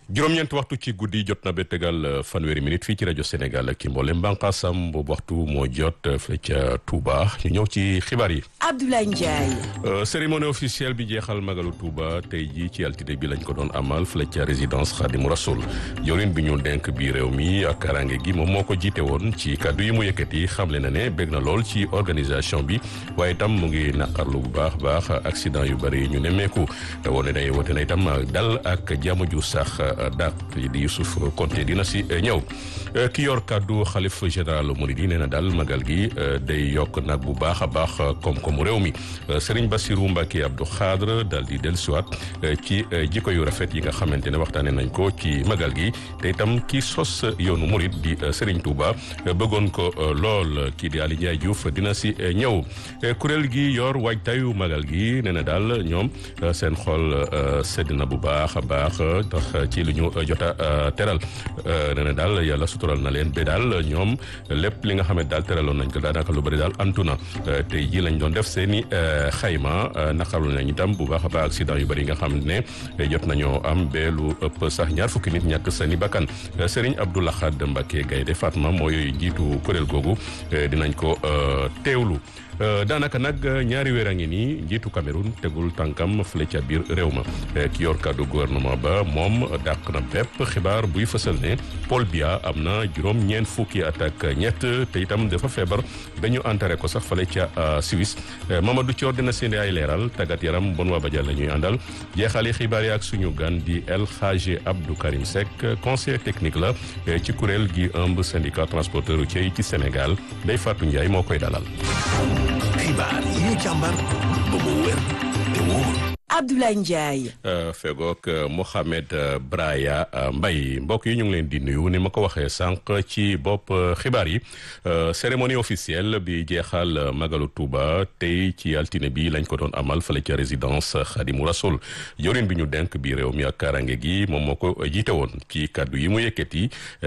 juróom-ñeent waxtu ci guddi jot na ba tegal fanweeri minute fii ci rajo Sénégal ak ci mboolem bànqaasam boobu waxtu moo jot fële ca Touba ñu ñëw ci xibaar yi. Abdoulaye Ndiaye. cérémonie officielle bi jeexal magalu Touba tey jii ci altine bi lañ ko doon amal fële ca résidence Khadimou Rassoul yorin bi ñu denk bi réew mi ak karange gi moom moo ko jiite woon ci kàddu yi mu yëkkati xamle na ne bég na lool ci organisation bi waaye itam mu ngi naqarlu bu baax baax accident yu bëri yi ñu nemmeeku woone day wote na itam dal ak jàmm ju sax daat di Youssouf Konté dina si ñëw ki yor kàddu xalif général Mouride nee na daal magal gi day yokk nag bu baax a baax koom-koomu réew mi Serigne Bassirou Mbacké Abdou Khadre daal di dellusiwaat ci jikko yu rafet yi nga xamante ne waxtaanee nañ ko ci magal gi te itam ki sos yoonu Mouride di Serigne Touba bëggoon ko lool kii di Ali Ndiaye Diouf dina si ñëw kuréel gi yor waajtayu magal gi nee na daal ñoom seen xol sedd na bu baax a baax tax ci li ñu jot a teral nee na daal yàlla sutural na leen ba daal ñoom lépp li nga xam ne daal teraloon nañ ko daanaka lu bëri daal antu na tey ji lañ doon def seen i xayma naqarlu nañ itam bu baax a baax accident yu bëri yi nga xam ne jot nañoo am ba lu ëpp sax ñaar fukki nit ñàkk seen i bakkan Serigne Abdou Lahad Mbacké Gaynde Fatma mooy jiitu kuréel googu dinañ ko teewlu. daanaka nag ñaari weer a ngi nii njiitu Cameroun tegul tànkam fële ca biir réew ma ki yor kàddu gouvernement ba moom dàq na bépp xibaar buy fësal ne Paul Biya am na juróom ñeent fukki at ak ñett te itam dafa feebar ba ñu enterré ko sax fële ca Suisse Mamadou Thior dina seen ay leeral tàggat yaram bon waa Badial la ñuy àndal jeexali xibaar yi ak suñu gan di El Hadji Abdou Karim Seck conseiller technique la ci kuréel gi ëmb syndicat transporteur routier yi ci Sénégal Ndeye Fatou Ndiaye moo koy dalal. xibaar yi ñu càmbar ba mu wér te wóor Abdoulaye Ndiaye. fegook Mohamed Braya Mbaye mbokk yi ñu ngi leen di nuyu ni ma ko waxee sànq ci bopp xibaar yi cérémonie officielle bi jeexal Magalu Touba tey ci altine bi lañ ko doon amal fële ca résidence Khadimou Rassoul yorin bi ñu denk bi réew mi ak karange gi moom moo ko jiite woon ci kàddu yi mu yëkkati